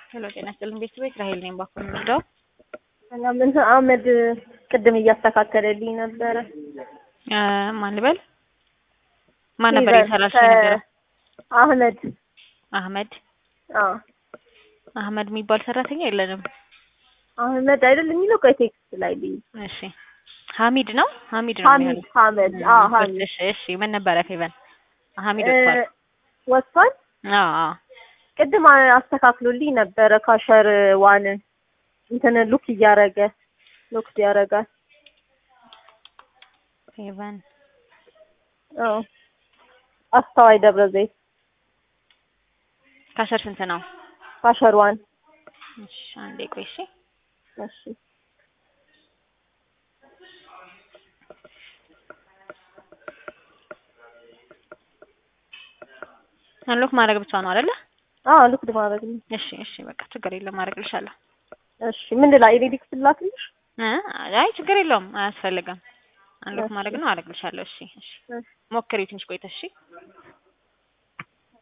ሄሎ ጤና ይስጥልኝ ቤተሰቦች ራሄል ነኝ ባኩ የምወደው ምን አህመድ ቅድም እያስተካከለልኝ ነበረ። ማን ልበል ማን ነበር ይበል፣ የሰራሽ ከ- የነበረው አህመድ አህመድ አዎ አህመድ የሚባል ሰራተኛ የለንም አህመድ አይደል የሚለው ቆይ ቴክስት ላይ ልይ እሺ ሀሚድ ነው ሀሚድ ነው ሀሚድ የሚሆነው ሀመድ አዎ ሀሚድ እሺ እሺ ምን ነበረ ፌቨን ሀሚድ ወጥቷል እ፣ ወጥቷል አዎ አዎ ቅድም አ- አስተካክሎልኝ ነበረ ካሸር ዋንን እንትን ሉክ እያረገ ሉክ ያረጋል ፌቨን አዎ አስተዋይ ደብረ ዘይት ካሸር ስንት ነው ካሸር ዋን እሺ አንዴ ቆይ እሺ እሺ አንሎክ ማድረግ ብቻ ነው አይደለ አዎ ሉክ ማድረግ ነው እሺ እሺ በቃ ችግር የለም ማድረግልሻለሁ እሺ ምን ላይ ኤዲክስ ላክልሽ እ አይ ችግር የለውም አያስፈልግም አንሎክ እሺ። ማድረግ ነው አደርግልሻለሁ እሺ እሺ እሺ ሞክሪው ትንሽ ቆይተሽ እሺ